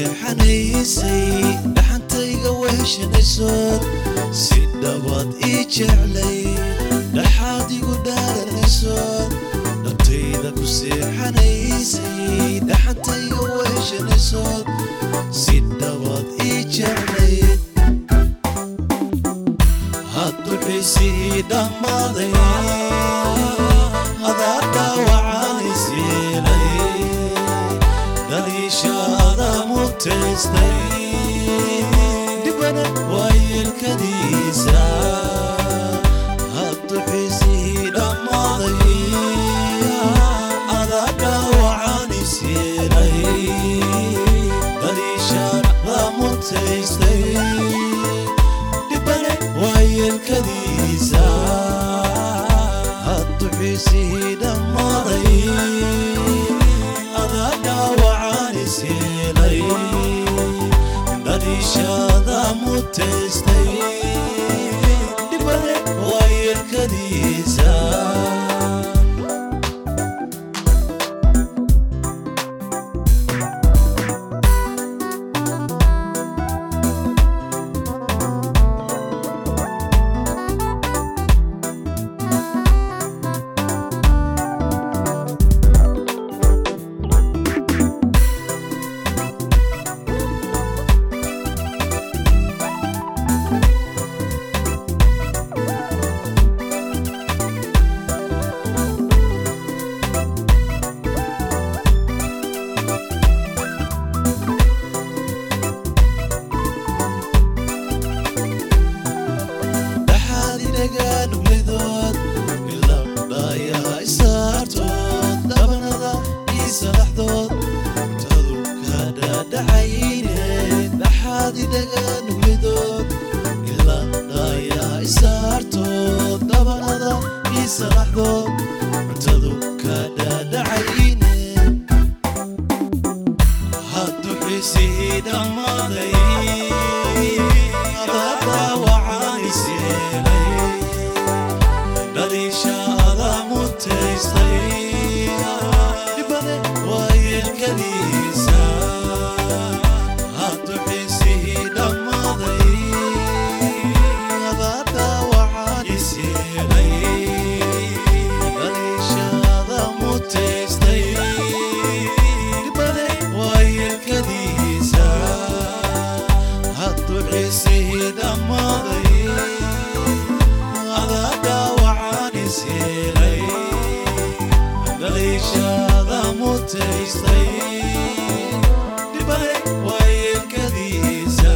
seexanaysay dhaxantayga weheshanaysood si dhabaad ii jeclay dhaxaad igu dhaaranaysood dhabtayda ku seexanaysay dhaxantayga weheshanaysood si dhabaad ii jeclay hadduxisii dhammaaday adaa dhaawacaanaysiilay daliishaada mutaystay dhibana waayelkadiisa hadduxisii dhammaaday adaa dhaawacaanaysiilay daliishaada mutaystay dhibane waayelkadiisa hadduxisii dhammaaday adaa dhaawacaanisiilay daliishaada mutaystay dhibane waayelkadiisa dhaxaad inagaa nugladood ilabdhaayaa isaartood dhabanada ii salaxdood tadu ka dhaadhacayne dhaxaad inagaa nugladood ilabdhaayaa isaartood dhabanada ii salaxdood cuntadu ka dhaadhacayne haddu xisii dhammaaday adaa dhaawacaanisiilay dhaliishaada mutaystay dhibane waayelkadiisa haddu xisii dhammaaday adaa dhaawacaanisiilay dhaliishaada mutaystay dhibane waayelkadiisa haddu xisii dhammaaday adaa dhaawacaanisiilay dhaliishaada mutaystay dhibane waayelkadiisa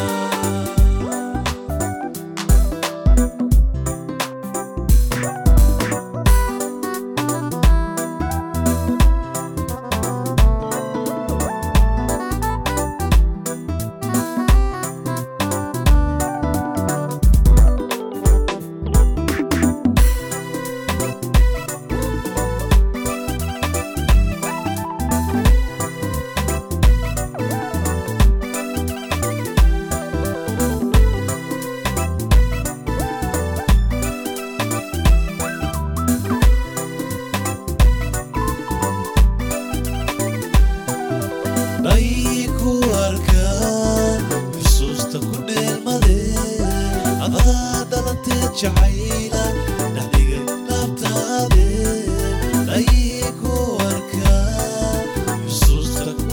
dhay ku arkaa xusuusta ku dheelmadee adaa dhalanteed jacayla dhaxdigay laabtaade dhay ku arkaa xusuusta ku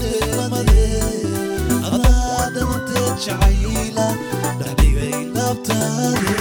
dheelmadee adaa dhalanteed jacayla dhaxdigay laabtaade